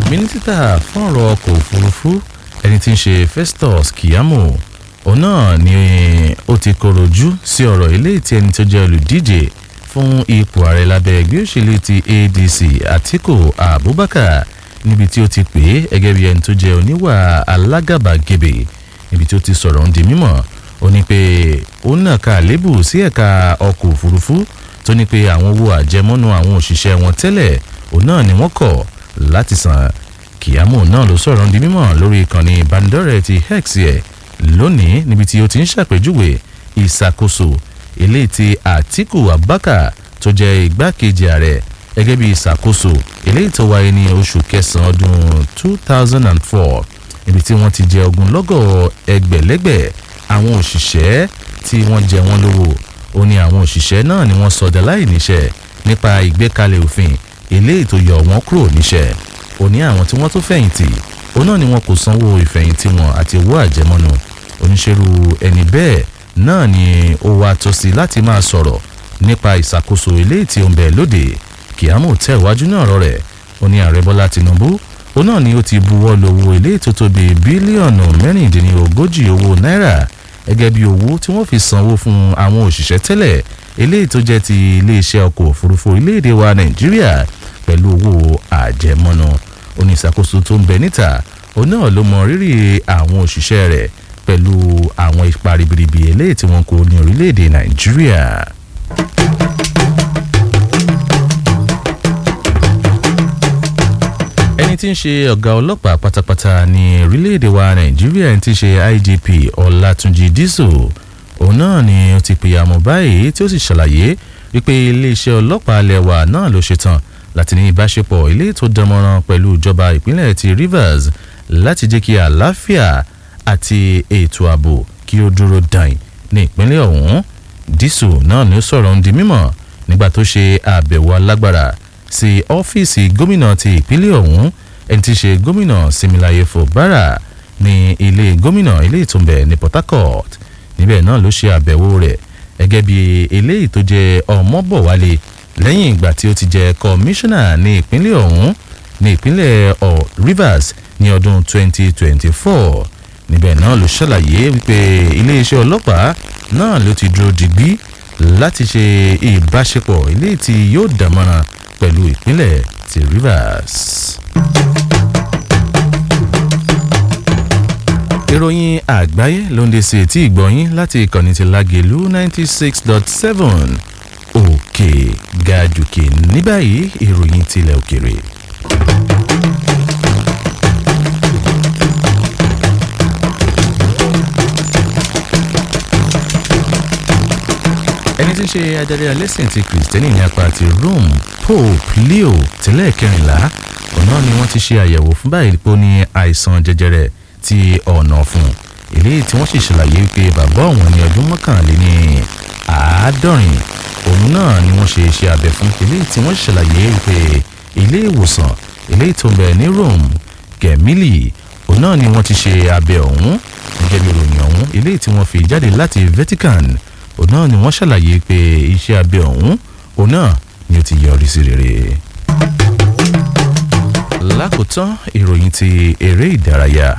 mínísítà fún ọ̀rọ̀ ọkọ̀ òfurufú ẹni tí ń ṣe Festus Keyamo òun náà ni ó ti kọ̀rọ̀jú sí ọ̀rọ̀ eléyìí tí ẹni tó jẹ́ olùdíje fún ipò ààrẹ lábẹ́ ẹgbẹ́ òṣèlú ti ADC Atiku Abubakar níbi tí ó ti pè é gẹ́gẹ́ bí ẹni tó jẹ́ oníwà alágàbàgebè níbi tí ó ti sọ̀rọ̀ ń di mímọ̀ ó ní pé ó nà ká àlébù sí ẹ̀ka ọkọ̀ òfurufú tó ní pé àwọn owó àjẹmọ́nú àwọn òṣìṣẹ́ wọn tẹ́lẹ̀ òun náà ni wọ́n kọ̀ láti san Keyamo náà ló sọ̀rọ̀ ń di mímọ̀ lórí ìkànnì ìbánidọ́rẹ̀ẹ́ ti X ẹ̀ lónìí níbi tí ó ti ń ṣàpèjúwe ìṣàkóso eléyìí tí Àtíkù Abubakar tó jẹ́ igbákejì ààrẹ gẹ́gẹ́ bí ìṣàkóso eléyìí tó wáyé ní oṣù kẹsàn-án ọdún 2004 níbi tí wọ́n ti jẹ ogunlọ́gọ̀ ẹgbẹ̀lẹ́gbẹ̀ àwọn òṣìṣẹ́ tí wọ́n jẹ wọ́n lówó ó ní àwọn òṣìṣẹ́ náà ni wọ́n sọdẹ láì níṣẹ́ nípa ìgbékalẹ̀ òfin eléyìí tó yọ wọ́n kúrò níṣẹ́ ó ní àwọn tí wọ́n tó fẹ̀yìntì ó náà ni wọn kò sanwó ìfẹ̀yìntì wọn àti owó àjẹmọ́nú oníṣẹ́rù ẹni bẹ́ẹ̀ náà ni ó wá tó sí láti máa sọ̀rọ̀ nípa ìṣàkóso eléyìí tí ó ń bẹ lóde Keyamo tẹ̀ wájú náà ọ̀rọ̀ rẹ̀ ó ní ààrẹ Bọ́lá Tinubu ó náà ni ó ti buwọ́ lu owó eléyìí tó tó bíi bílíọ̀nù mẹ́rìndínlógójì owó náírà gẹ́gẹ́ bí owó tí wọ́n fi sanwó fún àwọn òṣìṣẹ́ tẹ́lẹ̀ eléyìí tó jẹ́ ti iléeṣẹ́ ọkọ̀ òfurufú orílẹ̀-èdè wa Nàìjíríà pẹ̀lú owó àjẹmọ́nú oníṣàkóso tó ń bẹ níta òun náà ló mọ rírì àwọn òṣìṣẹ́ rẹ̀ pẹ̀lú àwọn ipa ribiribi eléyìí tí wọ́n kó ní orílẹ̀-èdè Nàìjíríà. ẹni tí ń ṣe ọ̀gá ọlọ́pàá pátápátá ní orílẹ̀-èdè wa Nàìjíríà ẹni tí ń ṣe IGP Ọlátúnjí Dísù òun náà ni ó ti pèyàmọ̀ báyìí tí ó sì ṣàlàyé wípé iléeṣẹ́ ọlọ́pàá alẹ́ wa náà ló ṣetán láti ní ìbáṣepọ̀ ilé tó dánmọ́rán pẹ̀lú ìjọba ìpínlẹ̀ ti Rivers láti jẹ́ kí àlàáfíà àti ètò ààbò kí ó dúró dàn ní ìpínlẹ̀ ọ̀hún Dísù náà ni ó sọ̀rọ̀ ń di mímọ̀ nígbà tó ṣe àbẹ̀wò alágbára sí ọ́fíìsì gómìnà ti ìpínlẹ̀ ọ̀hún ẹni tí í ṣe gómìnà Similaye Fubara ní ilé gómìnà ilé ìtúnbẹ̀ ní Port Harcourt níbẹ̀ náà ló ṣe àbẹ̀wò rẹ̀ gẹ́gẹ́ bí eléyìí tó jẹ́ Ọmọbọ̀wálé lẹ́yìn ìgbà tí ó ti jẹ́ kọmíṣánná ní ìpínlẹ̀ ọ̀hún ní ìpínlẹ̀ Rivers ní ọdún 2024 níbẹ̀ náà ló ṣàlàyé wípé iléeṣẹ́ ọlọ́pàá náà ló ti dúró digbí láti ṣe ìbáṣepọ̀ eléyìí tí yóò dánmọ́ràn pẹ̀lú ìpínlẹ̀ ti Rivers. ìròyìn àgbáyé ló ń dé sí etí ìgbọ̀nyín láti ìkànnì ti Lágelú ninety six dot seven òkè gàjùkè ní báyìí ìròyìn tilẹ̀ òkèrè. ẹni tí ń ṣe adarí alẹ́sìn ti kìrìsìtẹ́nì ní apá ti Rome Pope Leo tẹ́lẹ̀ kẹrìnlá ọ̀nà ni wọ́n ti ṣe àyẹ̀wò fún báyìí pé ó ní àìsàn jẹjẹrẹ ti ọ̀nà ọ̀fun eléyìí tí wọ́n sì ṣàlàyé wípé bàbá òun ní ọdún mọ́kànléní àádọ́rin òun náà ni wọ́n ṣe ṣe abẹ fún eléyìí tí wọ́n ṣàlàyé wípé ilé ìwòsàn eléyìí tó ń bẹ ní Rome Gemelli òun náà ni wọ́n ti ṣe abẹ ọ̀hún gẹ́gẹ́ bí ìròyìn ọ̀hún eléyìí tí wọ́n fi jáde láti Vatican òun náà ni wọ́n ṣàlàyé pé iṣẹ́ abẹ ọ̀hún òun náà ni ó ti yọrí sí rere. lákòótán ìròyìn ti eré ìdárayá.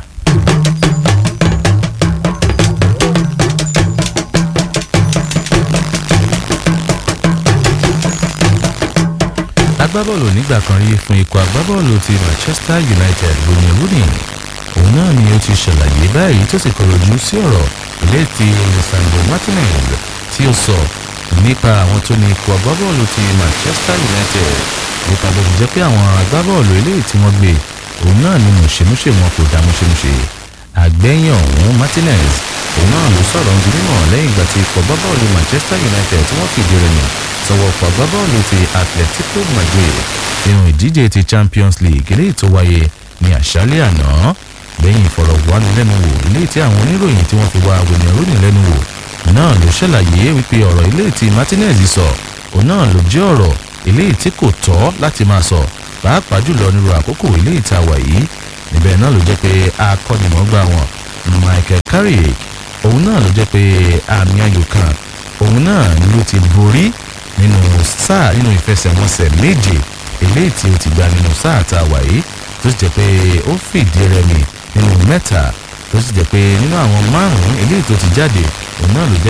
agbábọ́ọ̀lù nígbà kan rí fún ikọ̀ agbábọ́ọ̀lù ti Manchester United Wayne Rooney òun náà ni ó ti ṣàlàyé báyìí tó sì kọ̀rọ̀jú sí ọ̀rọ̀ ilé ti Lisandro Martinez tí ó sọ nípa àwọn tó ní ikọ̀ agbábọ́ọ̀lù ti Manchester United nípa bó ti jẹ́ pé àwọn agbábọ́ọ̀lù eléyìí tí wọ́n gbé òun náà ni mùṣemúṣe wọn kò dá mùṣemúṣe àgbẹ̀yìn ọ̀hún Martinez òun náà ló sọ̀rọ̀ ń di mímọ̀ lẹ́yìn ìgbà tí ikọ̀ agbábọ́ọ̀lù Manchester United tí wọ́n fìdí rẹmi sọ̀wọ́ ikọ̀ agbábọ́ọ̀lù ti Atletico Madrid nínú ìdíje ti Champions League eléyìí tó wáyé ní àṣálẹ́ àná lẹ́yìn ìfọ̀rọ̀wánilẹ́nuwò eléyìí tí àwọn oníròyìn tí wọ́n fi wá Wayne Rooney lẹ́nu wò náà ló ṣàlàyé wípé ọ̀rọ̀ eléyìí tí Martinez sọ òun náà ló jẹ́ ọ̀rọ̀ eléyìí tí kò tọ́ láti máa sọ pàápàá jùlọ nírú àkókò eléyìí tá a wà yìí níbẹ̀ náà ló jẹ́ pé akọ́nimọ̀ọ́gbà wọn Michael Carrick òun náà ló jẹ́ pé àmì ayò kan òun náà ló ti borí nínú sáà nínú ìfẹsẹ̀wọnsẹ̀ méje eléyìí tí ó ti gbà nínú sáà tá a wà yìí tó sì jẹ́ pé ó fìdí rẹmi nínú mẹ́ta tó sì jẹ́ pé nínú àwọn márùn-ún eléyìí tó ti jáde òun náà ló jẹ́